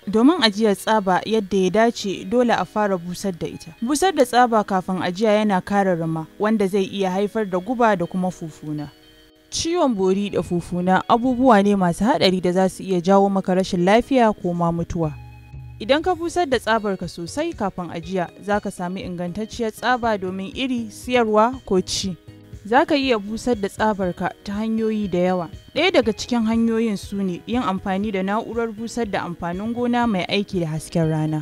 Domin ajiyar tsaba yadda ya dace dole a fara busar da ita. Busar da tsaba kafin ajiya yana kare rama wanda zai iya haifar da guba da kuma fufuna. Ciwon bori da fufuna abubuwa ne masu haɗari da za su iya jawo maka rashin lafiya ko ma mutuwa. Idan ka busar da tsabarka sosai kafin ajiya, za ka sami ingantacciyar tsaba domin iri, siyarwa ko ci. Za ka iya busar da tsabarka ta hanyoyi da yawa. Ɗaya daga cikin hanyoyin su ne yin amfani da na'urar busar da amfanin gona mai aiki da hasken rana.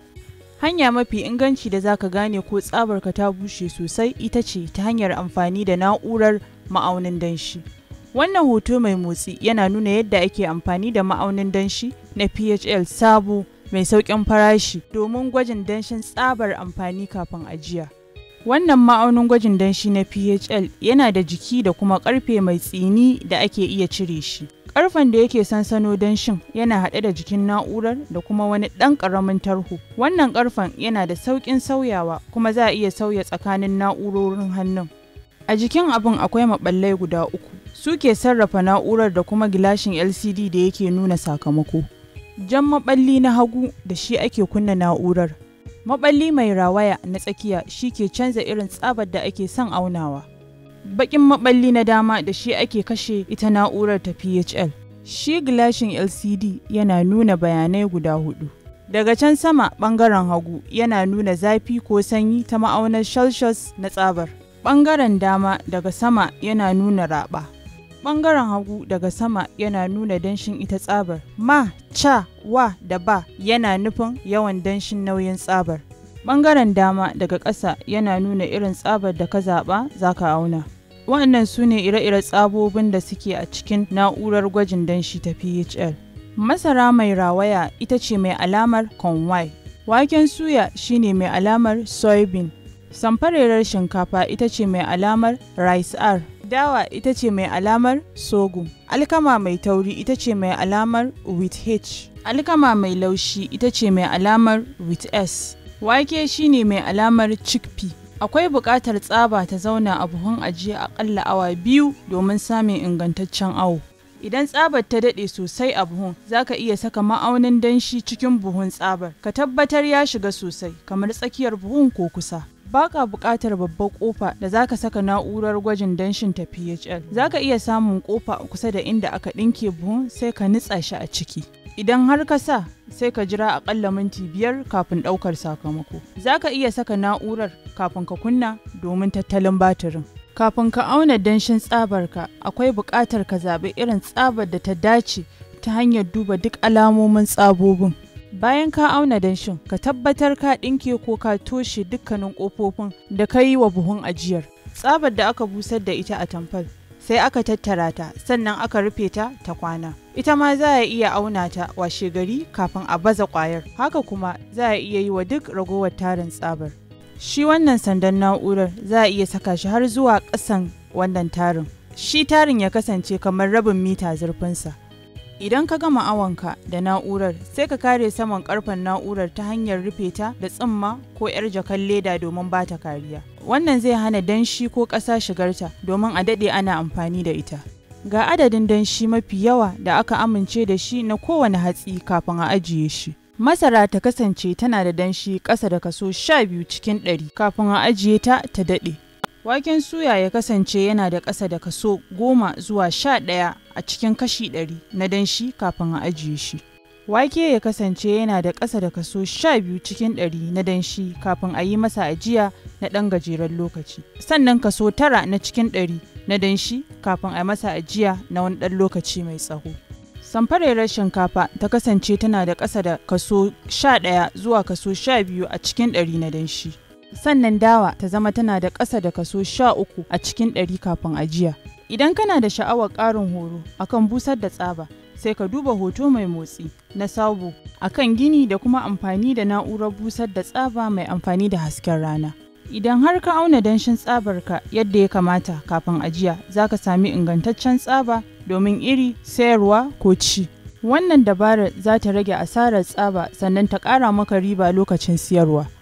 Hanya mafi inganci da za ka gane ko tsabarka ta bushe sosai ita ce ta hanyar amfani da na'urar ma'aunin danshi. Wannan hoto mai motsi yana nuna yadda ake amfani da ma'aunin danshi na PHL sabo mai sauƙin farashi domin gwajin danshin tsabar amfani kafin ajiya. Wannan ma'aunin gwajin danshi na PHL yana da jiki da kuma ƙarfe mai tsini da ake iya cire shi. Ƙarfen da yake sansano danshin yana haɗe da jikin na'urar da kuma wani ɗan ƙaramin tarho. Wannan ƙarfen yana da sauƙin sauyawa kuma za a iya sauya tsakanin na'urorin hannun. A jikin abin akwai maɓallai guda uku. Su ke sarrafa na'urar da kuma gilashin LCD da yake nuna sakamako. Jan maɓalli na hagu da shi ake kunna na'urar. Maɓalli mai rawaya na tsakiya shi ke canza irin tsabar da ake son aunawa. Baƙin maɓalli na dama da shi ake kashe ita na'urar ta PHL. Shi gilashin LCD yana nuna bayanai guda hudu. Daga can sama ɓangaren hagu yana nuna zafi ko sanyi ta ma'aunar Celsius na tsabar. Ɓangaren dama daga sama yana nuna raɓa. Ɓangaren hagu daga sama yana nuna danshin ita tsabar. Ma, ca, wa da ba yana nufin yawan danshin nauyin tsabar. Ɓangaren dama daga ƙasa yana nuna irin tsabar da ka zaɓa za ka auna. Waɗannan su ne ire-ire tsabobin da suke a cikin na'urar gwajin danshi ta PHL. Masara mai rawaya ita ce mai alamar conway. Waken suya shine mai alamar soybean. Samfarerar shinkafa ita ce mai alamar rice R. Dawa ita ce mai alamar sorghum. Alkama mai tauri ita ce mai alamar with H. Alkama mai laushi ita ce mai alamar with S. Wake shine mai alamar chickpea. Akwai buƙatar tsaba ta zauna a buhun ajiye aƙalla awa biyu domin samun ingantaccen awo. Idan tsabar ta daɗe sosai a buhun, za ka iya saka ma'aunin danshi cikin buhun tsabar. Ka tabbatar ya shiga sosai, kamar tsakiyar buhun ko kusa. Baka buƙatar babbar ƙofa da za ka saka na'urar gwajin danshin ta PHL. Za ka iya samun ƙofa kusa da inda aka ɗinke buhun sai ka nitsa shi a ciki. Idan har ka sa, sai ka jira aƙalla minti biyar kafin ɗaukar sakamako. Za ka iya saka na'urar kafin ka kunna domin tattalin batirin. Kafin ka auna danshin tsabarka, akwai buƙatar ka zaɓi irin tsabar da ta dace ta hanyar duba duk alamomin tsabobin. Bayan ka auna danshin, ka tabbatar ka ɗinke ko ka toshe dukkanin ƙofofin da ka yi wa buhun ajiyar. Tsabar da aka busar da ita a tamfal, sai aka tattara ta, sannan aka rufe ta ta kwana. Ita ma za a iya auna ta washe gari kafin a baza ƙwayar. Haka kuma za a iya yi wa duk ragowar tarin tsabar. Shi wannan sandan na'urar za a iya saka shi har zuwa ƙasan wannan tarin. Shi tarin ya kasance kamar rabin mita zurfinsa. Idan ka gama awonka da na'urar sai ka kare saman karfen na'urar ta hanyar rufe ta da tsimma ko 'yar jakan leda domin ba ta kariya. Wannan zai hana danshi ko ƙasa shigarta domin a daɗe ana amfani da ita. Ga adadin danshi mafi yawa da aka amince da shi na kowane hatsi kafin a ajiye shi. Masara ta kasance tana da danshi ƙasa da kaso sha biyu cikin ɗari kafin a ajiye ta ta daɗe. Waken suya ya kasance yana da ƙasa da kaso goma zuwa sha ɗaya a cikin kashi ɗari na danshi kafin a ajiye shi. Wake ya kasance yana da ƙasa da kaso sha biyu cikin ɗari na danshi kafin a yi masa ajiya na ɗan gajeren lokaci. Sannan kaso tara na cikin ɗari na danshi kafin a masa ajiya na wani ɗan lokaci mai tsaho. Samfarerar shinkafa ta kasance tana da ƙasa da kaso sha ɗaya zuwa kaso sha biyu a cikin ɗari na danshi. sannan dawa ta zama tana da ƙasa da kaso sha uku a cikin ɗari kafin ajiya. Idan kana da sha'awar ƙarin horo akan busar da tsaba, sai ka duba hoto mai motsi na sabo akan gini da kuma amfani da na'urar busar da tsaba mai amfani da hasken rana. Idan har ka auna danshin tsabarka yadda ya kamata kafin ajiya, za ka sami ingantaccen tsaba domin iri, sayarwa ko ci. Wannan dabarar za ta rage asarar tsaba sannan ta ƙara maka riba lokacin siyarwa.